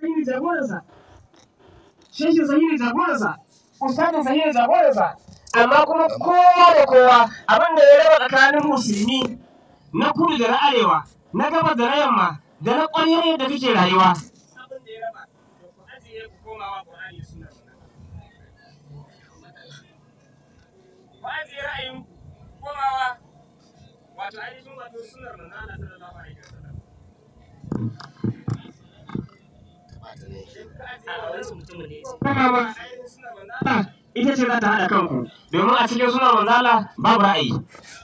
sahihi jagoransa shehin sahihi jagoransa ustadin sahihi jagoransa amma kuma kowa da kowa abin da ya raba tsakanin musulmi na kudu da na arewa na gabas da na yamma da na ƙwaryar yadda kake rayuwa abin da ya raba to ku ajiye ku komawa Qur'ani suna ku ajiye ra'ayin komawa wato ainihin wato sunnar manzo Allah sallallahu alaihi wasallam ita ce za ta haɗa kanku domin a cikin sunan manzala babu ra'ayi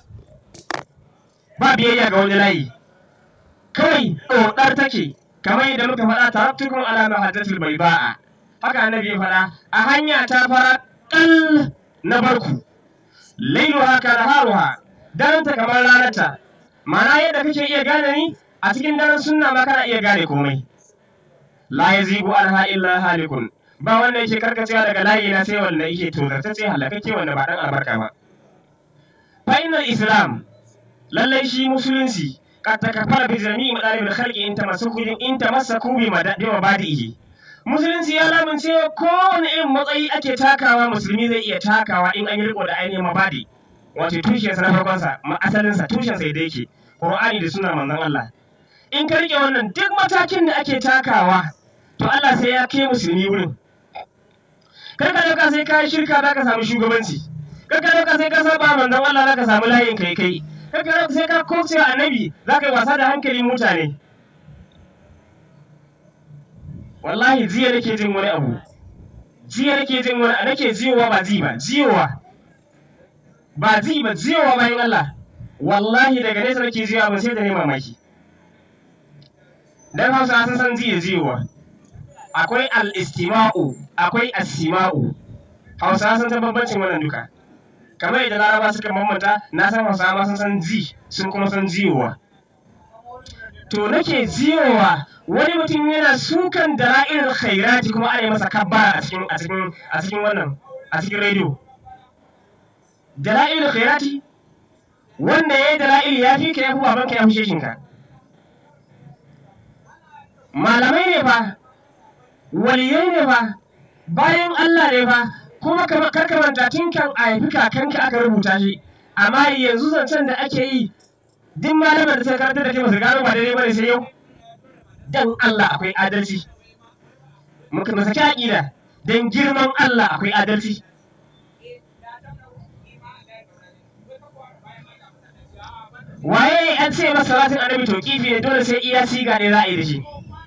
ba biyayya ga wani layi kawai ɗoɗar take kamar yadda muka faɗa taraktukun ala mahajjatul bai ba'a haka annabi ya faɗa a hanya ta fara ƙal na barku lailu haka da haruha daranta kamar ranarta ma'ana yadda kake iya gane ni a cikin daren sunna ma kana iya gane komai la yazigu anha illa halikun ba wanda yake karkacewa daga layi na sai wanda yake tozartacce halakake wanda ba dan albarka ba fa islam lallai shi musulunci kad takafara bi jami'i madalibil khalqi in tamassaku in tamassaku bi mabadihi musulunci ya lamunce kowane irin matsayi ake takawa musulmi zai iya takawa in an yi riko da ainihin mabadi wato tushensa na farkonsa ma asalinsa tushensa da yake qur'ani da sunnar manzon Allah in ka rike wannan duk matakin da ake takawa to Allah sai ya kai musulmi wurin kar ka dauka sai ka yi shirka za ka samu shugabanci kar ka dauka sai ka saba manzon Allah za ka samu layin kai kai kar ka dauka sai ka kokce annabi za ka yi wasa da hankalin mutane wallahi jiya nake jin wani abu jiya nake jin wani nake jiyowa ba ji ba jiyowa ba ji ba jiyowa bayan Allah wallahi daga nesa nake jiyowa ba sai da ne mamaki dan hausa sun san jiya jiyowa akwai al-istima'u akwai as-sima'u hausa sun san bambancin wannan duka kamar yadda laraba suka bambanta na san hausa ma sun san ji sun kuma san jiyowa to nake jiyowa wani mutum yana sukan da ra'ilul khairati kuma ana masa kabbara a cikin a cikin a cikin wannan a cikin rediyo dala'ilul khairati wanda yayi dala'il ya fi ka yafi babanka ya fi shekinka malamai ne fa waliyai ne fa bayan Allah ne fa kuma karka manta tun kan a haifi kakanka aka rubuta shi amma yanzu zancen da ake yi duk malamar da suka karanta da ke masu gano ba daidai bane sai yau dan Allah akwai adalci muka masa aqida dan girman Allah akwai adalci waye an ce masa salatin annabi to kifi ne dole sai iya siga ne za a yi da shi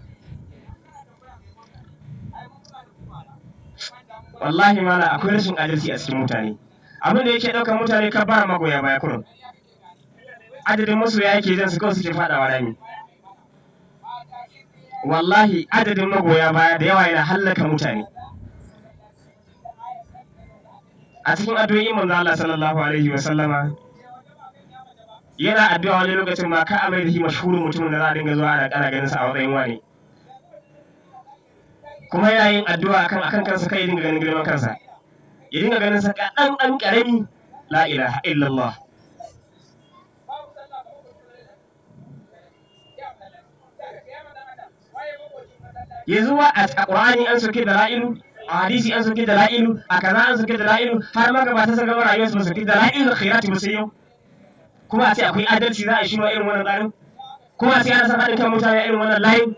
wallahi mala akwai rashin adalci a cikin mutane abin da yake ɗaukar mutane ka ba magoya baya kurum adadin masoya yake jan su kawai suke faɗawa rami wallahi adadin magoya baya da yawa yana hallaka mutane a cikin addu'o'in manzo Allah sallallahu alaihi wa sallama yana addu'a wani lokacin ma ka amai da shi mashhurin mutumin da za a dinga zuwa ana ƙara ganin sa a matsayin wani kuma yana yin addu'a akan akan kansa kai dinga ganin girman kansa ya dinga ganin sa kaɗan ɗan ƙarami la ilaha illallah yanzu wa a ƙur'ani an soke da la'ilu a hadisi an soke da la'ilu a kaza an soke da la'ilu har ma gaba ta saka rayuwar su soke da la'ilu khairati ba sai yau kuma a ce akwai adalci za a yi shi irin wannan tsarin kuma a ce ana san haɗin kan mutane irin wannan layin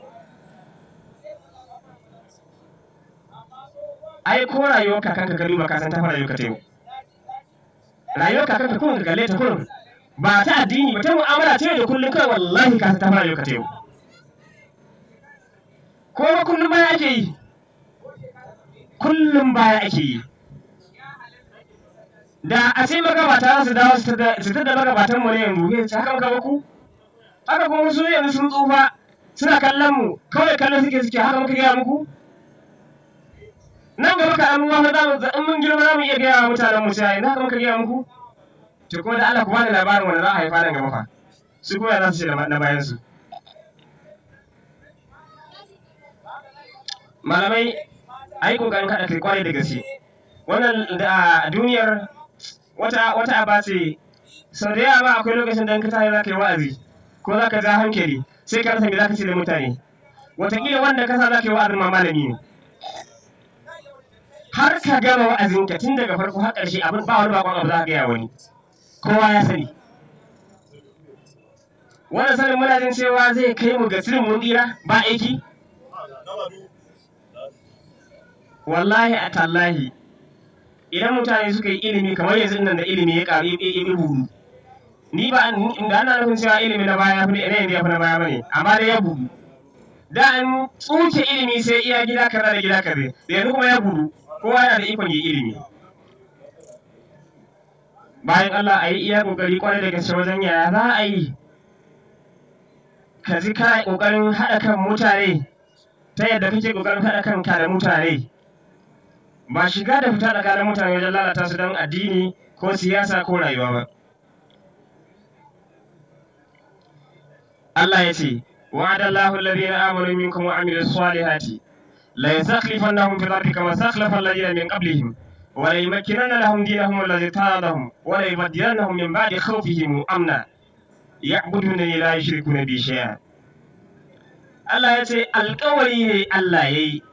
ai ko rayuwar kakanka ka duba ka san ta fara rayuwar ka ta yau rayuwar kakanka kuma ka kalle ta kurum ba ta addini ba ta mu'amala ta yau da kullum kai wallahi ka san ta fara rayuwar ka ta yau ko ba kullum baya ake yi kullum baya ake yi da a ce magabata za su dawo su ta da magabatan mu ne yanzu ya ci haka muka ku haka kuma su yanzu sun tsufa suna kallon mu kawai kallon suke suke haka muka gaya muku nan gaba ka amma za mu in mun girma za mu iya gaya wa mutanen mu cewa ina muka gaya muku to kuma da Allah ku bani labarin wanda za a haifa nan gaba fa su kuma za su ce na bayan su malamai ai kokarin kada kai kwarai da gaske wannan da duniyar wata wata aba ce sau da yawa akwai lokacin da ka tayi za ka yi wa'azi ko za ka ja hankali sai ka rasa me za ka ce da mutane wataƙila wanda ka sa za ka yi wa'azin ma malami ne har ka gama wa'azinka tun daga farko har ƙarshe abin ba wani bakon abu za ka gaya wani kowa ya sani wannan sanin muna jin cewa zai kai mu ga sirrin mun tsira ba aiki wallahi a tallahi idan mutane suka yi ilimi kamar yanzu nan da ilimi ya ƙaru ya budu ni ba da ana nufin cewa ilimi na baya ne ne ya fi na baya bane amma dai ya budu da an tsuke ilimi sai iya gida kaza da gida kaza da yanzu kuma ya budu kowa yana da ikon yi ilimi bayan Allah a yi iya kokari kwarai da gaske wajen yaya za a yi ka ji kana kokarin haɗa kan mutane ta yadda kake kokarin haɗa kanka da mutane ba shiga da fita tsakanin mutane wajen lalata su don addini ko siyasa ko rayuwa ba Allah ya ce وعد الله الذين آمنوا منكم وعملوا الصالحات ليستخلفنهم في الأرض كما استخلف الذين من قبلهم وليمكنن لهم دينهم الذي ارتضى لهم وليبدلنهم من بعد خوفهم أمنا يعبدونني لا يشركون بي شيئا Allah ya ce alkawari ne Allah ya yi.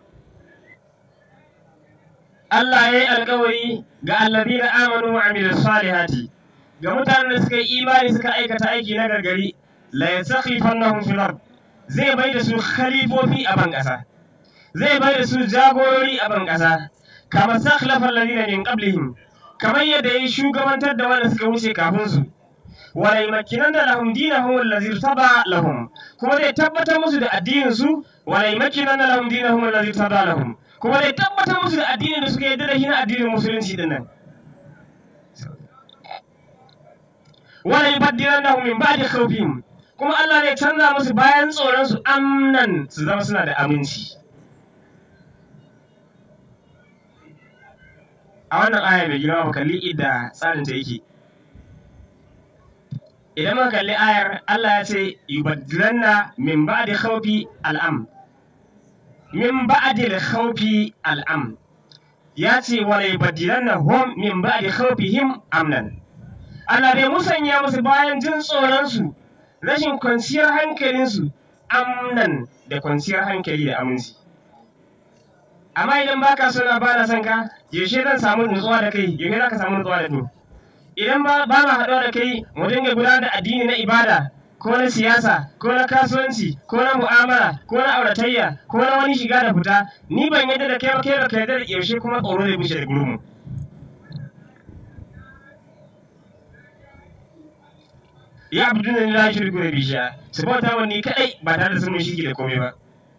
Allah ya yi alkawari ga allazina amanu wa amilu salihati ga mutanen da suka yi imani suka aikata aiki na gargari la yastakhlifannahum fil ard zai bai da su khalifofi a ban ƙasa zai bai da su jagorori a ban ƙasa kama sakhlafa alladhina min qablihim kamar yadda ya shugabantar da wanda suka wuce kafin su wala yumakkinanna lahum dinahum allazi irtada lahum kuma zai tabbatar musu da addinin su wala yumakkinanna lahum dinahum allazi irtada lahum kuma zai tabbatar musu da addinin da suka yarda da shi na addinin musulunci din nan wala yubaddilannahum min ba'di khawfihim kuma Allah zai canza musu bayan tsoron su amnan su zama suna da aminci a wannan aya mai girma mu kalli idda tsarin ta yake idan muka kalli ayar Allah ya ce yubaddilanna min ba'di khawfi al'am min ba'di khawfi al'am ya ce wala yubaddilanna hum min ba'di khawfihim amnan Allah bai musanya musu bayan jin tsoron su rashin kwanciyar hankalin su amnan da kwanciyar hankali da aminci amma idan baka so na bana son ka yaushe zan samu nutsuwa da kai yaushe za ka samu nutsuwa da ni idan ba ba ma haɗuwa da kai mu dinga gudanar da addini na ibada ko na siyasa ko na kasuwanci ko na mu'amala ko na auratayya ko na wani shiga da fita ni ban yadda da kai ba kai ba kai da yaushe kuma tsoro zai bushe da gurumu ya abdu ne la shirku da bisha su bauta wa ni kadai ba tare da sun mun shirki da komai ba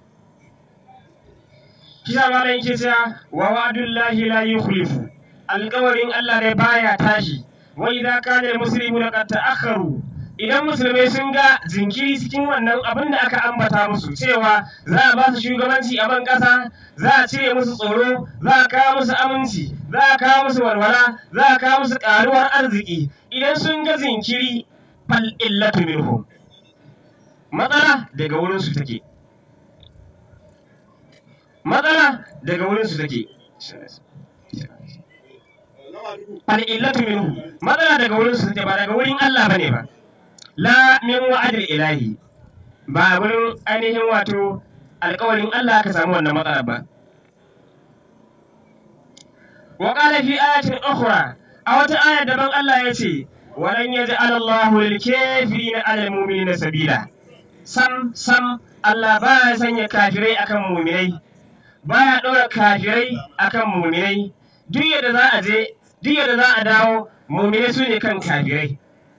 kisa malam yake cewa wa wa'adullahi la yukhlifu alƙawarin Allah ne baya tashi wa idza kana almuslimuna qad ta'akharu idan musulmai sun ga jinkiri cikin wannan abin da aka ambata musu cewa za a ba su shugabanci a ban ƙasa za a cire musu tsoro za a kawo musu aminci za a kawo musu walwala za a kawo musu ƙaruwar arziki idan sun ga jinkiri fal illatu minhum matsala daga wurin su take matsala daga wurin su take al'illatu minhu matsala daga wurin su take ba daga wurin Allah bane ba la min wa'adil ilahi ba wurin ainihin wato alƙawarin Allah ka samu wannan matsala ba wa qala fi ayatin ukhra a wata aya daban Allah ya ce walan yaj'al Allahu lil kafirina 'ala al-mu'minina sabila sam sam Allah ba ya sanya kafirai akan mu'minai baya ɗora kafirai akan mu'minai duk yadda za a je duk yadda za a dawo mumine su ne kan kafirai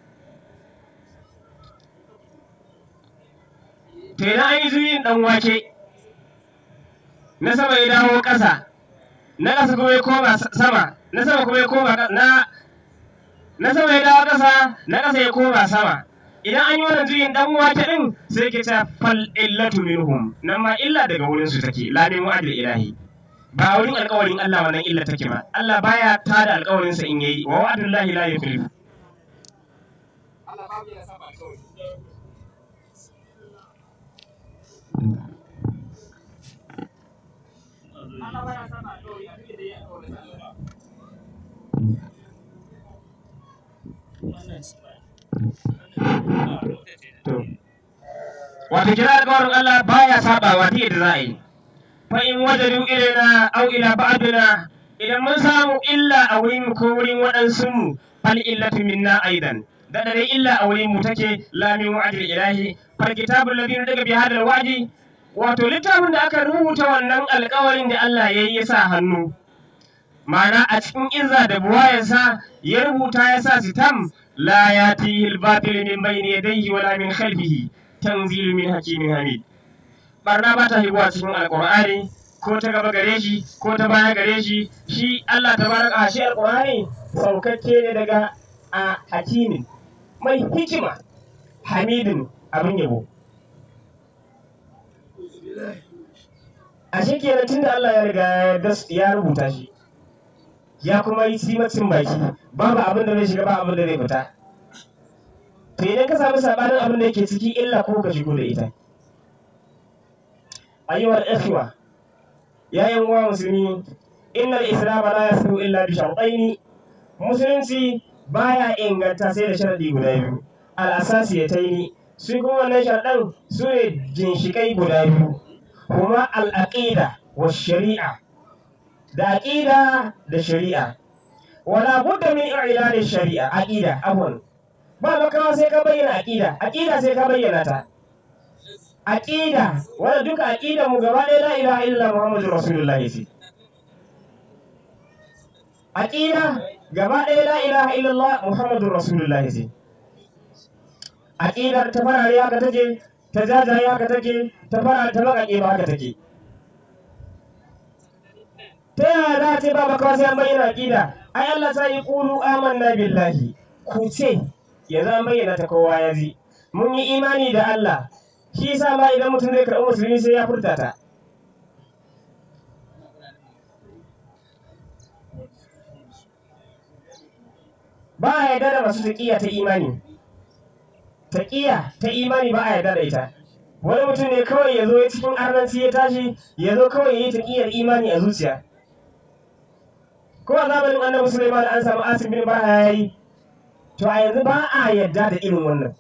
to idan an yi zuyin dan wake na sama ya dawo ƙasa na ƙasa kuma ya koma sama na sama kuma ya koma na na sama ya dawo ƙasa na ƙasa ya koma sama idan an yi wannan juyin dan wake din sai ke ta fal illatu minhum nan ma illa daga wurin su take la min wa'dil ilahi ba wurin alkawarin Allah wannan illa take ba Allah baya tada alkawarin sa in yayi wa wa'dullahi la yukhlifu wato kira alƙawarin Allah baya sabawa ta yadda za a yi fa in wajadu ilaina aw ila ba'dina idan mun samu illa a wurin ko wurin waɗansu mu fal illatu minna aidan da dare illa a wurin mu take la min wa'dil ilahi fal kitabul ladhi daga bi hadal wa'di wato littafin da aka rubuta wannan alƙawarin da Allah ya yi sa hannu ma'ana a cikin izza da buwayarsa ya rubuta ya sa sitam la yatihi al-batil min bayni yadayhi wala min khalfihi tanzilu min hakimin hamid barna ba ta higuwa cikin alkur'ani ko ta gaba gare shi ko ta baya gare shi shi Allah ta baraka shi alkur'ani saukakke ne daga a hakimin mai hikima hamidin abin yabo a shi kenan tunda Allah ya riga ya rubuta shi ya kuma yi simacin baki babu abin da zai shiga ba abin da zai fita to idan ka samu sabanin abin da yake ciki illa ko ka shigo da ita ayyuhal ikhwa ya yan uwa musulmi innal islam la yasihu illa bi shartaini musulunci baya inganta sai da sharadi guda biyu al asasiyataini su kuma wannan sharadan su ne ginshikai guda biyu kuma al aqida wa shari'a da aqida da shari'a wala budda min i'lani shari'a aqida afwan ba makawa sai ka bayyana aqida aqida sai ka bayyana ta aqida wanda duka aqida mu gaba ɗaya la ilaha illa muhammadu rasulullahi ce aqida gaba ɗaya la ilaha illallah muhammadu rasulullahi ce aqidar ta farare haka take ta jajaye haka take ta fara ta baƙaƙe ba haka take ta yaya za a ce ba makawa sai an bayyana aqida ai Allah ta yi qulu amanna billahi ku ce yanzu an bayyana ta kowa ya ji mun yi imani da Allah shi yasa ma idan mutum zai karɓi musulmi sai ya furta ta ba a yarda da masu taƙiya ta imani taƙiya ta imani ba a yarda da ita wani mutum ne kawai ya zo cikin arnanci ya tashi ya zo kawai ya yi taƙiyar imani a zuciya ko a zamanin annabi Sulaiman an samu asim bin barha yayi to a yanzu ba a yarda da irin wannan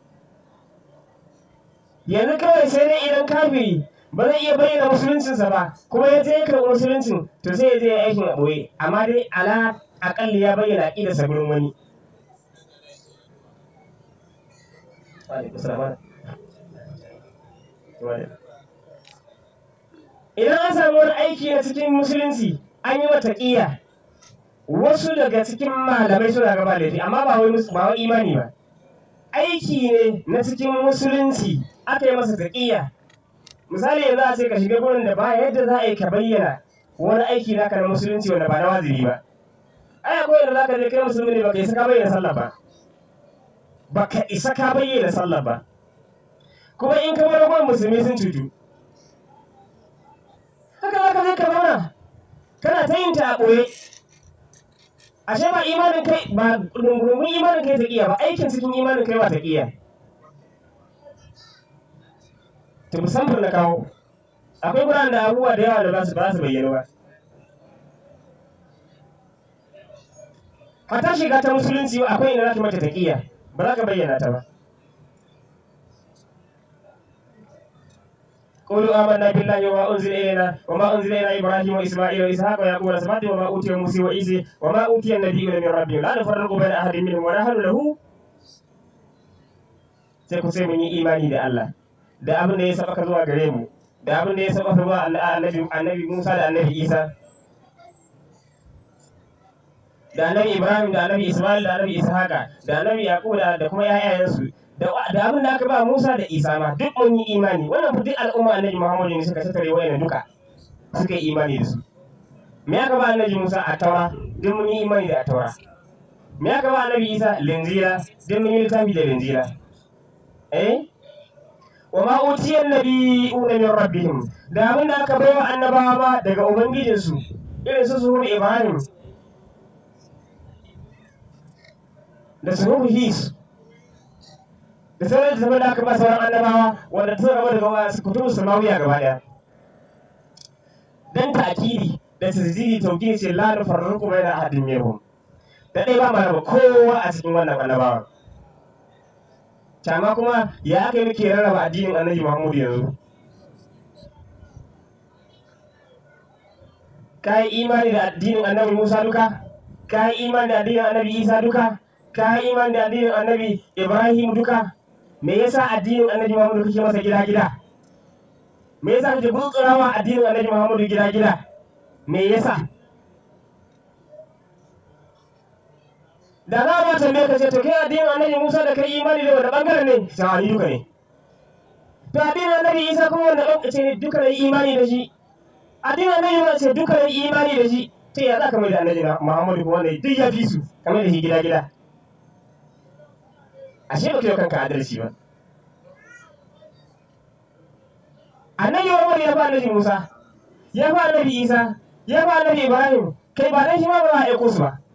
yanzu kawai sai dai idan kafiri ba zai iya bayyana musuluncinsa ba kuma ya je ya karɓi musuluncin to sai ya je ya aikin a ɓoye amma dai ala aƙalli ya bayyana aƙidarsa gurin wani idan an samu wani aiki na cikin musulunci an yi mata ƙiya wasu daga cikin malamai suna gaba laifi amma ba wai ba wai imani ba aiki ne na cikin musulunci aka yi masa taƙiyya misali yanzu a ce ka shiga gurin da ba yadda za a yi ka bayyana wani aiki naka na musulunci wanda ba na wajibi ba ai akwai yadda za ka je kai musulmi ne baka isa ka bayyana sallah ba baka isa ka bayyana sallah ba kuma in ka bar gurin musulmi sun cutu haka za ka je ka zauna kana ta yin ta a ɓoye ashe ba imanin kai ba dungurumin imanin kai ta ƙiya ba aikin cikin imanin kai ba ta ƙiya ta musamman na kawo akwai guraren da abubuwa da yawa da ba su ba su bayyana ba hata shiga ta musulunci akwai inda za ka mata taƙiya ba za ka bayyana ta ba قولوا آمنا بالله وما أنزل إلينا وما أنزل إلى إبراهيم وإسماعيل وإسحاق ويعقوب والأسباط وما أوتي موسى وعيسى وما أوتي النبيون من ربهم لا نفرق بين أحد منهم ونحن له sai ku sai mun yi imani da Allah da abin da ya saba zuwa gare mu da abin da ya saba zuwa annabi annabi Musa da annabi Isa da annabi Ibrahim da annabi Ismail da annabi Ishaqa da annabi Yaqub da kuma ƴaƴayensu da abin da aka ba Musa da Isa ma duk mun yi imani wannan fa duk al'umma annabi Muhammadu ne suka tattare wayannan duka suka yi imani da su me aka ba annabi Musa a taura duk mun yi imani da a taura me aka ba annabi Isa linzila duk mun yi littafi da linzila eh wa ma utiyan nabiyuna min rabbihim da abin da aka bai wa annabawa ba daga ubangijinsu irin su suhur Ibrahim da suhur His da sauran da da aka ba sauran annabawa wanda ta gaba daga wasu kutubu samawiya gaba daya dan ta'kidi da tasdidi tauki ce la nufarriqu baina ahadin minhum da dai ba mana kowa a cikin wannan annabawa Tama kuma ya aka yi muke rarraba addinin annabi Muhammadu yanzu. Ka yi imani da addinin annabi Musa duka? Ka yi imani da addinin annabi Isa duka? Ka yi imani da addinin annabi Ibrahim duka? Me yasa addinin annabi Muhammadu kake masa gida-gida? Me yasa kake gutsurawa addinin annabi Muhammadu gida-gida? Me yasa? da za ma tambaye ka ce to kai addinin annabi Musa da kai imani da wanda bangaren ne ta ni duka ne to addinin annabi Isa kuma wanda bangaren ce ne duka ne imani da shi addinin annabi Musa ce duka ne imani da shi to ya za ka mai da annabi Muhammadu kuma wanda duk ya fi su kamar da shi gida gida ashe ba kai kanka adalci ba annabi Muhammadu ya fa annabi Musa ya fa annabi Isa ya fa annabi Ibrahim kai ba dan shi ma ba za a aiko su ba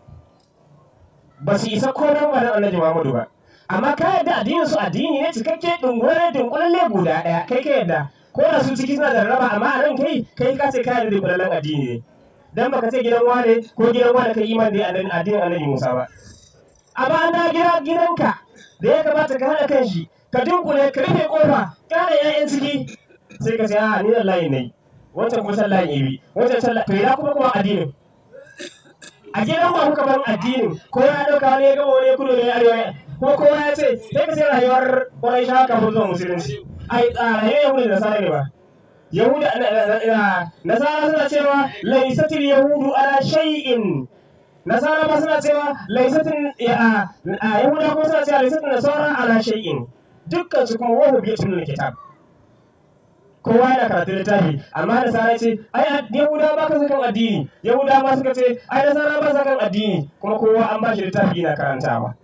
ba su isa ko nan wannan annabi Muhammadu ba amma ka yadda addinin su addini ne cikakke dungure dunkulalle guda daya kai ka yadda ko da su ciki suna da raba amma a nan kai kai ka ce ka yadda dunkulallen addini ne dan baka ce gidan wane ko gidan wane kai iman da addinin annabi Musa ba amma an da gida gidanka da ya kamata ka hada kan shi ka dunkule ka rufe kofa ka hada ƴaƴan ciki sai ka ce a ni nan layi ne wancan kuma san layin ibi wancan san layin to ina kuma kuma addinin a gidan ba kuka bar addinin ko ya dauka wani ya gama wani ya kudu ne arewa ko kowa ya ce sai ka ce rayuwar kwarai sha kafin zuwa musulunci ai a rayuwar yahudu da nasara ne ba yahudu nasara suna cewa laisatil yahudu ala shay'in nasara ba suna cewa laisatin yahuda kuma suna cewa laisatin nasara ala shay'in dukkan su kuma wahu biyatun kitab kowa yana karatu littafi amma da sara ce ai yahuda ba ka sakan addini yahuda ma suka ce ai da sara ba sakan addini kuma kowa an ba shi littafi yana karantawa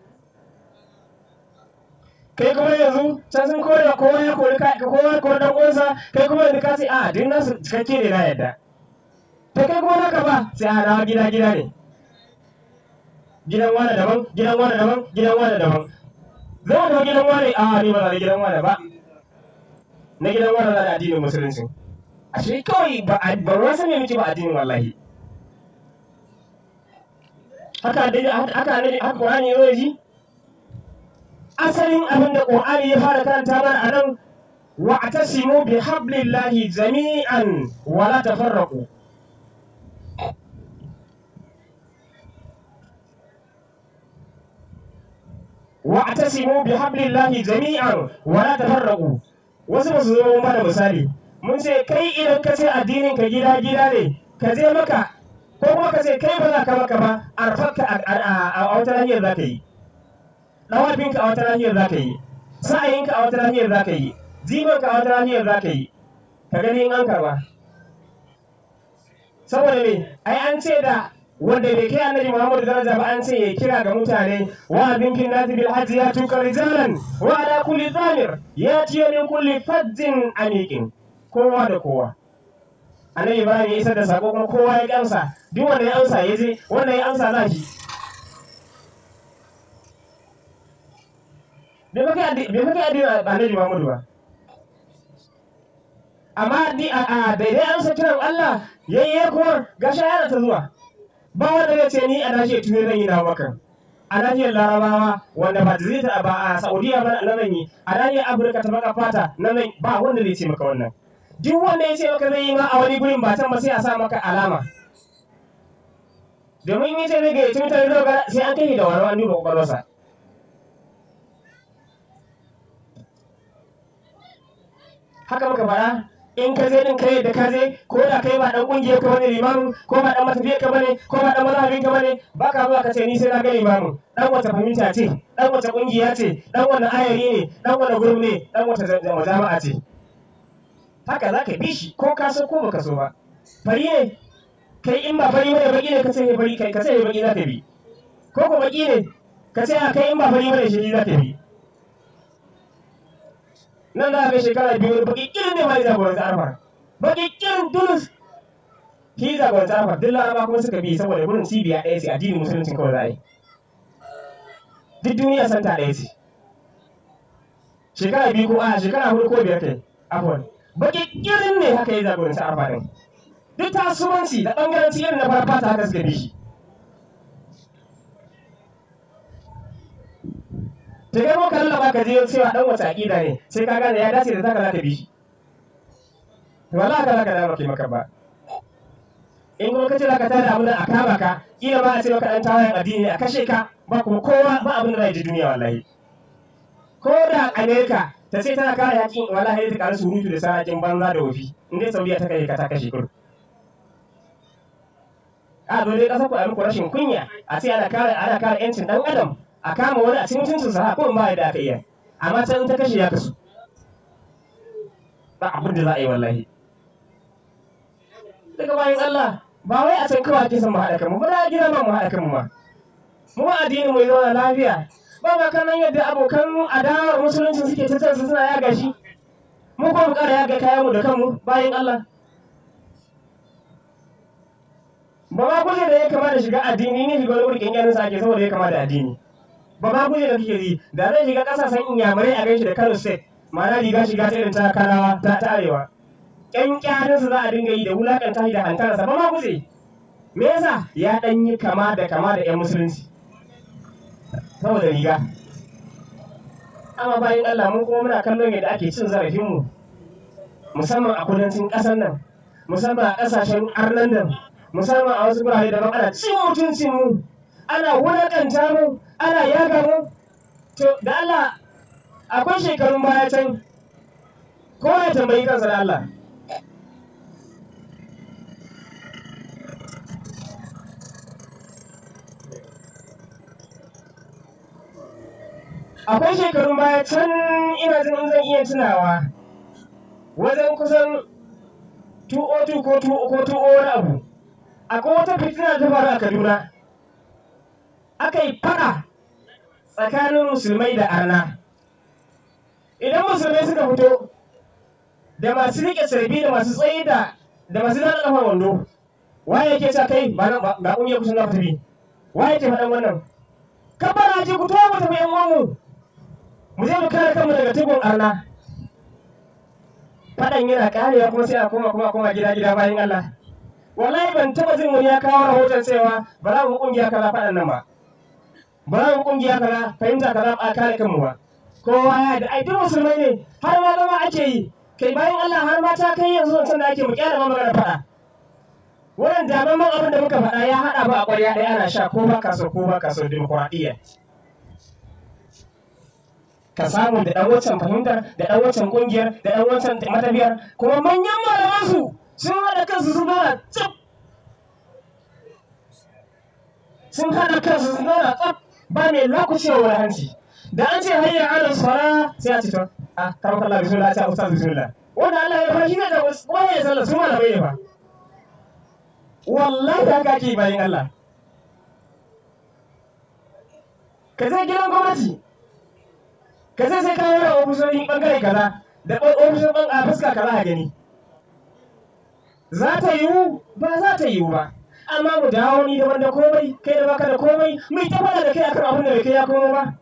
kai kuma yanzu can sun kore da kowa ya kori ka kowa ya kori dan uwansa kai kuma yanzu ka ce a din nasu cikakke ne na yadda ta kai kuma naka ba sai a dawo gida gida ne gidan wane daban gidan wane daban gidan wane daban zama da gidan wane a ni ba za gidan wane ba na gidan wannan da addinin musulunci a shi kawai ba ba ruwan sani miki ba addinin wallahi haka dai haka ne haka Qur'ani ya zo ji asalin abin da Qur'ani ya fara karanta mana a nan wa atasimu bi hablillahi jami'an wa la tafarraqu wa atasimu bi hablillahi jami'an wa la tafarraqu wasu ba su zo mana misali mun ce kai idan ka ce addinin ka gida gida ne ka je maka ko kuma ka ce kai ba za ka maka ba arfarka a wata hanyar za ka yi ɗawafinka a wata hanyar za ka yi sa'ayinka a wata hanyar za ka yi jibanka a wata hanyar za ka yi ka gani in an karba saboda me ai an ce da wanda bai kai annabi Muhammadu daraja ba an ce ya kira ga mutane wa bin kin nasi bil hajji ya tuka rijalan wa ala kulli zamir ya tiyo min kulli fajjin amiqin kowa da kowa annabi Ibrahim ya isar da sako kuma kowa ya amsa duk wanda ya amsa ya je wanda ya amsa za shi bai fa kai addini annabi Muhammadu ba amma a daidai amsa kiran Allah yayye kuma gasha yana ta zuwa ba wanda zai ce ni a nashiyar turai zan yi na maka a nashiyar larabawa wanda ba zai ta ba a saudiya ba na zan yi a nashiyar afirka ta baka fata na zan ba wanda zai ce maka wannan duk wanda ya ce maka zai yi ma a wani gurin ba can ba sai a sa maka alama domin yi ce zai gayyaci mutane da sai an kai da wani wani duba kwakwalwarsa haka muka faɗa in ka je din kai da ka je ko da kai ba dan kungiyar ka bane limamin ko ba dan matafiyar ka bane ko ba dan mazhabin ka bane ba ka zuwa ka ce ni sai na ga limamin dan wata fahimta ce dan wata kungiya ce dan wani ayari ne dan wani gurbi ne dan wata jama'a ce haka za ka bi shi ko ka so ko baka so ba fari ne kai in ba fari bane baki ne ka ce fari kai ka ce baki za ka bi ko ko baki ne ka ce a kai in ba fari bane shi za ka bi nan da aka shekara biyu baki kirin ne mai jagoranci arfar baki kirin tulus shi jagoranci arfar duk laraba kuma suka bi saboda gurin cibiya ɗaya ce addinin musulunci kawai za a yi duk duniya santa ɗaya ce shekara biyu ko a shekara hudu ko biyar kai afwan baki kirin ne haka ya jagoranci arfa ɗin duk tasuwanci da ɓangaranci irin na farfata haka suka bi shi ta kai maka lallaba ka je cewa dan wata aƙida ne sai ka gane ya dace da zaka zaka bi shi to wallahi ka zaka dawo kai maka ba in kuma kace zaka tada abin da a kama ka kila ba a ce maka dan tawayen addini ne a kashe ka ba kuma kowa ba abin da zai ji duniya wallahi ko da Amerika ta ce tana kare yakin wallahi ta kare surutu da sarakin banza da wofi in dai Saudiya ta kai ka ta kashe kur a dole kasar ku a muku rashin kunya a ce ana kare ana kare yancin dan adam a kama wani a cikin mutuncin sa ko ba da aka iya amma can ta kashe ya kasu ba abin da za a yi wallahi daga bayan Allah ba wai a can kawai ake son mu haɗa kanmu ba da gida ma mu haɗa kanmu ma mu ma addinin mu ya zauna lafiya ba ba kanan yadda abokan adawar musulunci suke ta cansu suna yaga shi mu ko mu ƙara yaga kayan mu da kanmu bayan Allah ba ma guje da ya kama da shiga addini ne shiga wani burkin yanin sa ake saboda ya kama da addini ba ma guje da kake ji da zai shiga ƙasashen inyamurai a ganshi da Kano state ma'ana riga shiga ta irin ta kanawa ta ta arewa ƴan ƙyarinsa za a dinga yi da wulaƙanta shi da hantarsa ba ma guje me yasa ya ɗan yi kama da kama da ƴan musulunci saboda riga amma bayan Allah mun kuma muna kallon yadda ake cin zarafinmu musamman a kudancin ƙasar nan musamman a ƙasashen arnan nan musamman a wasu gurare daban ana cin mutuncin mu ana wulaƙanta mu ana yaga mu to da Allah akwai shekarun baya can ko ya tambayi kansa da Allah akwai shekarun baya can ina jin in zan iya tunawa wajen kusan 202 ko 2 ko 2 wani abu akwai wata fitina ta faru a Kaduna aka yi fada tsakanin musulmai da arna idan musulmai suka fito da masu riƙe sarbi da masu tsaye da da masu zaɗa ƙafar wando waye yake sa kai ba nan ga ƙungiyar kusan na tafi waye ke faɗan wannan kabara ce ku to mu tafi yan uwanmu mu je mu kare kanmu daga tugun arna faɗan yana ƙarewa kuma sai a koma kuma koma gida gida bayan Allah wallahi ban taɓa jin wani ya kawo rahoton cewa ba za mu ƙungiya kaza faɗan nan ba ba za mu ƙungiya kaza fahimta kaza a kare kanmu ba kowa ya da ai duk musulmai ne har ma zama ake yi kai bayan Allah har ma ta kai yanzu wancan da ake mu kyara ma magana faɗa wannan damamman abin da muka faɗa ya haɗa ba a ƙwarya ɗaya ana sha ko ba ka so ko ba ka so dimokuraɗiyya ka samu da ɗan wancan fahimtar da ɗan wancan ƙungiyar da ɗan wancan matafiyar kuma manyan malamansu sun haɗa kansu sun zauna tsaf sun haɗa kansu sun zauna tsaf ba mai lakucewa wani hanci da an ce hayya ala sara sai a ce to a karɓar Allah bismillah a ce ustaz bismillah wanda Allah ya fara shi ne da wani ya sallah su malamai ne fa wallahi haka ake bayan Allah ka zai gidan gwamnati ka zai sai kawo da ofisoshin bangare kaza da ofisoshin ban a fuska kaza a gani za ta yiwu ba za ta yiwu ba amma mu dawo ni daban da komai kai da baka da komai mai ta faɗa da kai akan abin da bai kai ya komo ba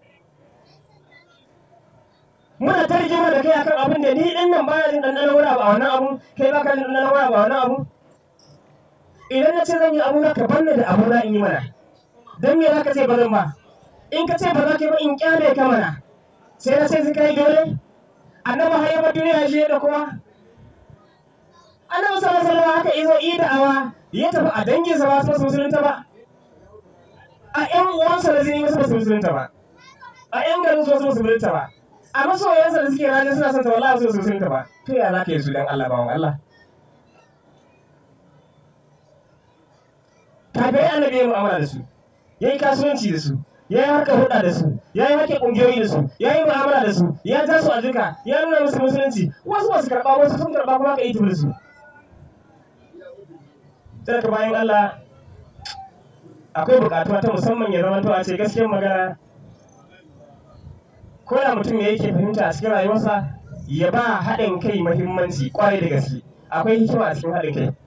muna ta rigima da kai akan abin da ni din nan baya jin ɗanɗanon wani abu a wannan abu kai baka jin ɗanɗanon wani abu a wannan abu idan na ce zan yi abu na ka banne da abu na in yi mana don me za ka ce ba zan ba in ka ce ba za ka yi ba in kyale ka mana sai na sai suka yi dole annabi har yaba duniya shi da kuma annabi sallallahu alaihi wasallam haka izo yi da'awa ya tafi a danginsa ba su musulunta ba a ƴan uwansa da zini wasu musulunta ba a ƴan garin su wasu musulunta ba a masoyansa da suke rajin suna son ta wallahi su musulunta ba to ya za ka yi su dan Allah bawan Allah kafirai annabi ya mu'amala da su ya yi kasuwanci da su ya yi harkar hulɗa da su ya yi harkar ƙungiyoyi da su ya yi mu'amala da su ya ja su a duka ya nuna musu musulunci wasu masu karɓa wasu sun karɓa kuma ka yi tafi da su sai ka bayan Allah akwai buƙatuwa ta musamman ya zama to a ce gaskiyar magana ko da mutum ya yake fahimta a cikin rayuwarsa ya ba haɗin kai muhimmanci ƙwarai da gaske akwai hikima a cikin haɗin kai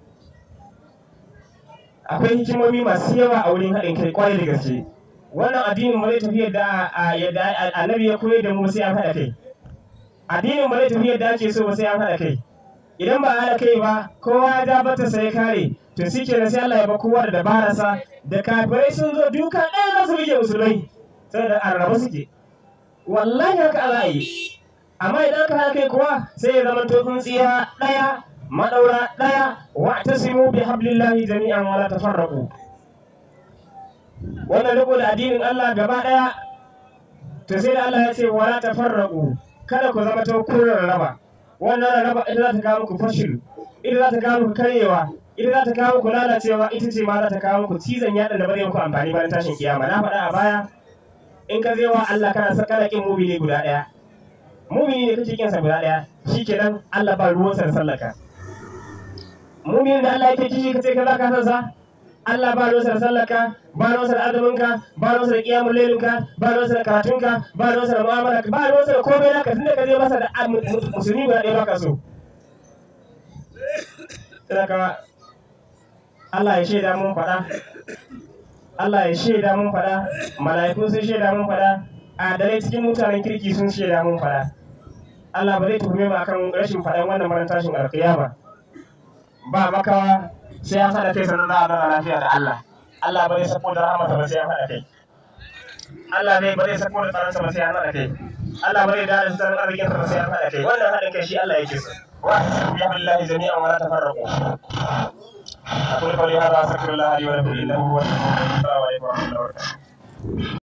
akwai hikimomi masu yawa a wurin haɗin kai kwarai da gaske wannan addinin ba zai tafi yadda yadda annabi ya koyar da mu sai an haɗa kai addinin ba zai tafi yadda ake so ba sai an haɗa kai idan ba a haɗa kai ba kowa ya ja bata sai kare to shi kenan sai Allah ya ba kowa da dabararsa da kafirai sun zo duka ɗaya za su rike musulmai saboda an raba suke wallahi haka Allah yi amma idan ka haka kuwa sai ya zama to tsintsiya ɗaya madaura ɗaya wa tasimu bi hablillahi jami'an wala tafarraqu wannan riko da addinin Allah gaba ɗaya to sai da Allah ya ce wala tafarraqu kada ku zama to kun raba wannan raba ita za ta kawo muku fashil ita za ta kawo muku karyewa ita za ta kawo muku lalacewa ita ce ma za ta kawo muku cizon yaɗa da bare muku amfani bayan tashin kiyama na faɗa a baya in ka zai wa Allah kana sa kana kin mumini guda ɗaya mumini ne kake kinsa guda ɗaya shikenan Allah ba ruwansa da sallaka muminin da Allah yake kishi kace kaza ka san sa Allah ba ruwansa da sallaka ba ruwansa da azuminka ba ruwansa da kiyamul lailinka ba ruwansa da karatunka ba ruwansa da mu'amalarka ba ruwansa da komai naka tunda ka je masa da musulmi guda ɗaya baka so Sadaka Allah ya shaida mun faɗa Allah ya shaida mun faɗa mala'iku sun shaida mun faɗa adalai cikin mutanen kirki sun shaida mun faɗa Allah ba zai tuhume mu akan rashin faɗan wannan maran tashin alƙiyama ba makawa sai ya faɗa kai sannan za a zauna lafiya da Allah Allah ba zai sako da rahamarsa ba sai ya faɗa kai Allah ne ba zai sako da tsaronsa ba sai ya faɗa kai Allah ba zai da da tsaron arzikinsa ba sai ya faɗa kai wannan haɗin kai shi Allah yake so wa bihamdillahi jami'an wa la tafarraqu أقول قولي هذا أستغفر الله لي ولكم إنه هو السلام عليكم ورحمة الله وبركاته